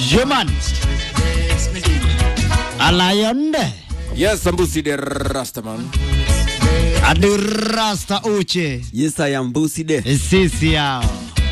Human Alayonde Yes, Sambusi the Rastaman. Adirasta Uche Yes, I am Busi de. sisi yao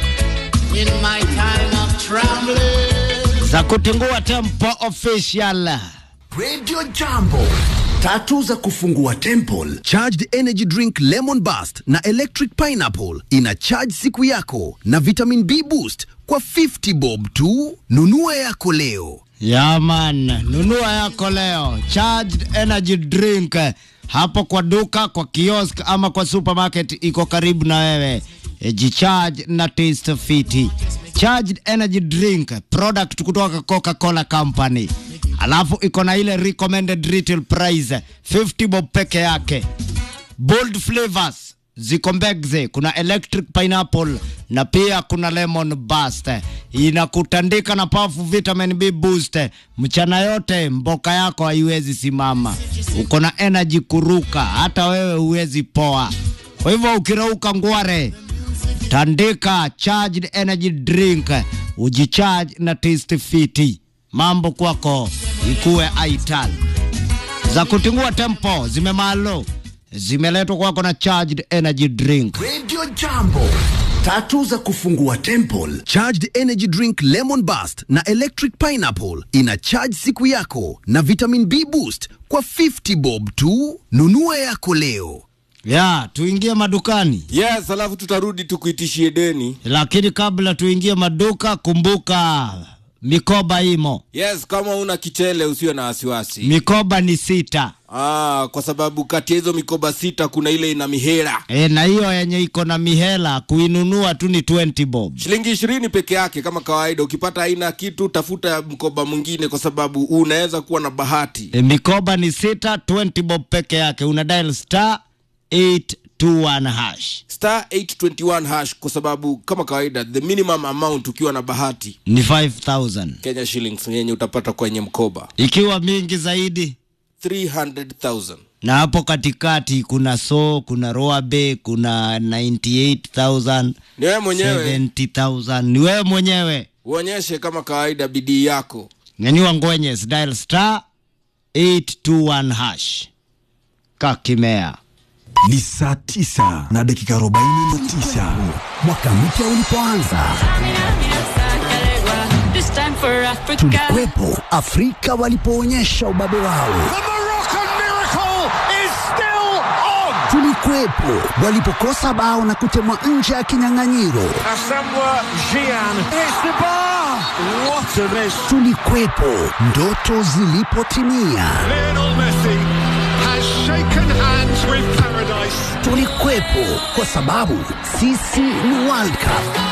In my time of trembling. za kutingua tempo official Radio Jambo. Tatu za kufungua temple. Charged energy drink lemon burst na electric pineapple ina charge siku yako na vitamin B boost kwa 50 bob tu. Nunua yako leo. Yaman, nunua yako leo charged energy drink hapo kwa duka, kwa kiosk ama kwa supermarket iko karibu na wewe. E, jicharge na taste fiti. Charged energy drink product kutoka Coca-Cola Company, alafu iko na ile recommended retail price 50 bob peke yake. Bold flavors ziko mbegze, kuna electric pineapple na pia kuna lemon burst. Inakutandika na powerful vitamin B boost. Mchana yote mboka yako haiwezi simama, uko na energy kuruka, hata wewe huwezi poa. Kwa hivyo ukirauka ngware, tandika charged energy drink, ujicharge na taste fiti, mambo kwako ikuwe aital za kutingua tempo zimemalo zimeletwa kwako na charged energy drink Radio Jambo. Tatu za kufungua temple. Charged energy drink lemon burst na electric pineapple ina charge siku yako na vitamin B boost kwa 50 bob tu. Nunua yako leo. ya tuingie madukani Yes, alafu tutarudi tukuitishie deni. lakini kabla tuingie maduka kumbuka mikoba imo Yes, kama una kichele usiwe na wasiwasi. mikoba ni sita Ah, kwa sababu kati ya hizo mikoba sita kuna ile ina mihera e, na hiyo yenye iko na mihela kuinunua tu ni 20 bob shilingi ishirini peke yake kama kawaida. Ukipata aina kitu, tafuta mkoba mwingine, kwa sababu unaweza kuwa na bahati. e, mikoba ni sita 20 bob peke yake una dial star 821 hash Star 821 hash, kwa sababu kama kawaida the minimum amount ukiwa na bahati ni 5000 Kenya shillings yenye utapata kwenye mkoba ikiwa mingi zaidi 300,000. na hapo katikati kuna so kuna roabe kuna 98000 Ni wewe mwenyewe 70000 ni wewe mwenyewe uonyeshe kama kawaida bidii yako. nyanyua ngwenyes dial star 821 hash kakimea Ni saa tisa na dakika arobaini na tisa. Mwaka mpya ulipoanza, This time for Africa. tulikuwepo Afrika walipoonyesha ubabe wao. Tulikuwepo walipokosa bao na kutemwa nje ya kinyang'anyiro. Tulikuwepo ndoto zilipotimia. Tulikuwepo kwa sababu sisi ni World Cup.